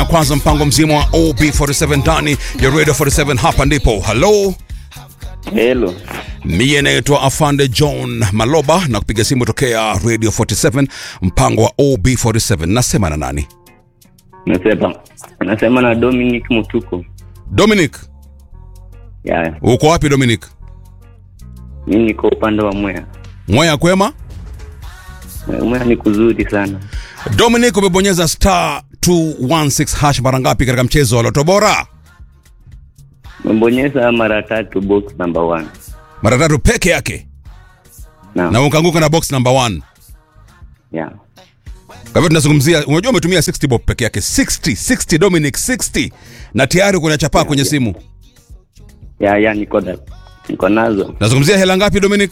kwanza mpango mzima wa OB47 ndani ya Radio 47 hapa ndipo. Hello. Hello. Mie naitwa Afande John Maloba na kupiga simu tokea Radio 47 mpango wa OB47. Nasema na nani? Nasema nasema na Dominic Mutuko. Dominic. Ya, Uko wapi Dominic? mimi niko upande wa Mwea. Mwaya kwema? Mwea ni kuzuri sana. Dominic umebonyeza star 216 hash mara ngapi katika mchezo wa Loto Bora? Mbonyeza mara tatu box number one. Mara tatu peke yake Naam. na ukaanguka na box number 1. Ya. Kwa hivyo tunazungumzia, unajua umetumia 60 bob peke yake 60 60 Dominic 60 na tayari kuna chapaa kwenye simu. Ya, ya niko na niko nazo. Nazungumzia hela ngapi Dominic?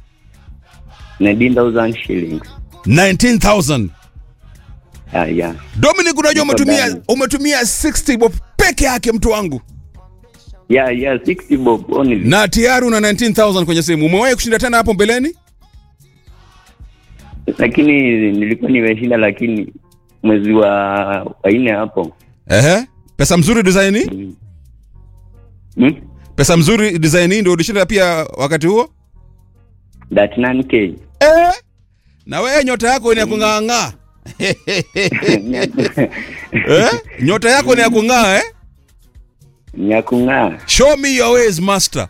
19,000 shillings. 19000. Ya, ya. Dominic unajua Niko umetumia ndani. umetumia 60 bob peke yake mtu wangu. Ya, ya 60 bob only. Na tayari una 19000 kwenye simu. Umewahi kushinda tena hapo mbeleni? Lakini nilikuwa nimeshinda lakini mwezi wa wa nne hapo. Ehe. Pesa mzuri design hii? Hmm? Pesa mzuri design hii ndio ulishinda pia wakati huo? That 9k. Eh? Na wewe nyota yako ni ya kung'aa eh? Nyota yako ni ya kung'aa eh? Ni ya kung'aa. Show me your ways master.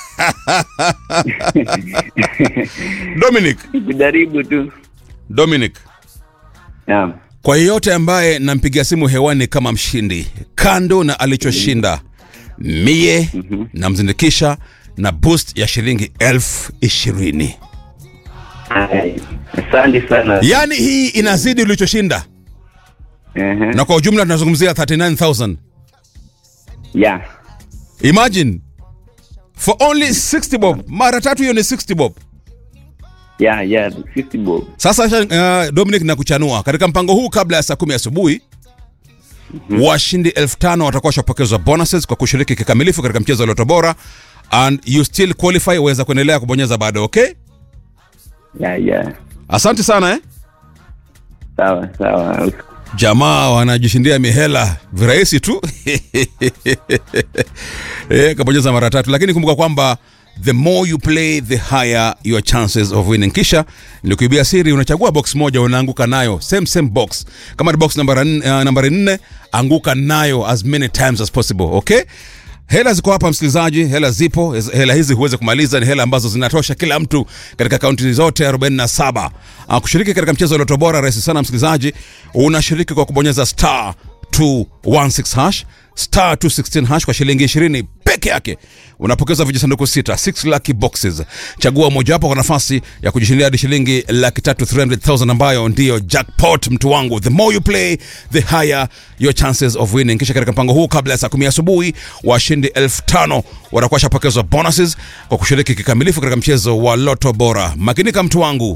Dominic, Kujaribu tu. Dominic. Naam. Kwa yeyote ambaye nampigia simu hewani kama mshindi, kando na alichoshinda, mie namzindikisha na boost ya shilingi elfu ishirini. Ai, Asante sana. Yaani hii inazidi ulichoshinda, Ehe. na kwa ujumla tunazungumzia 39000 imagine for only 60 bob, mara tatu hiyo ni 60 bob. Ya, ya, 50 bob. Sasa uh, Dominic nakuchanua katika mpango huu, kabla ya saa kumi asubuhi washindi elfu tano watakuwa washapokezwa bonuses kwa kushiriki kikamilifu katika mchezo wa Loto Bora and you still qualify, waweza kuendelea kubonyeza bado. Okay, Ya, ya. asante sana eh? Sawa, sawa. Jamaa wanajishindia mihela virahisi tu eh, kabonyeza mara tatu, lakini kumbuka kwamba the more you play the higher your chances of winning. Kisha nilikuibia siri, unachagua box moja unaanguka nayo same same box. Kama ni box nambari uh, nambari nne, anguka nayo as many times as possible. Okay, hela ziko hapa msikilizaji, hela zipo. Hela hizi huweze kumaliza, ni hela ambazo zinatosha kila mtu katika kaunti zote 47. Uh, kushiriki katika mchezo wa Loto Bora rahisi sana msikilizaji, unashiriki kwa kubonyeza star 216 hash star 216 hash kwa shilingi 20 peke yake unapokeza vijisanduku sita 6 lucky boxes chagua mojawapo kwa nafasi ya kujishindia hadi shilingi laki tatu 300000 ambayo ndiyo jackpot mtu wangu the more you play the higher your chances of winning kisha katika mpango huu kabla ya saa 10 asubuhi washindi elfu tano watakuwa shapokezwa bonuses kwa kushiriki kikamilifu katika mchezo wa loto bora makinika mtu wangu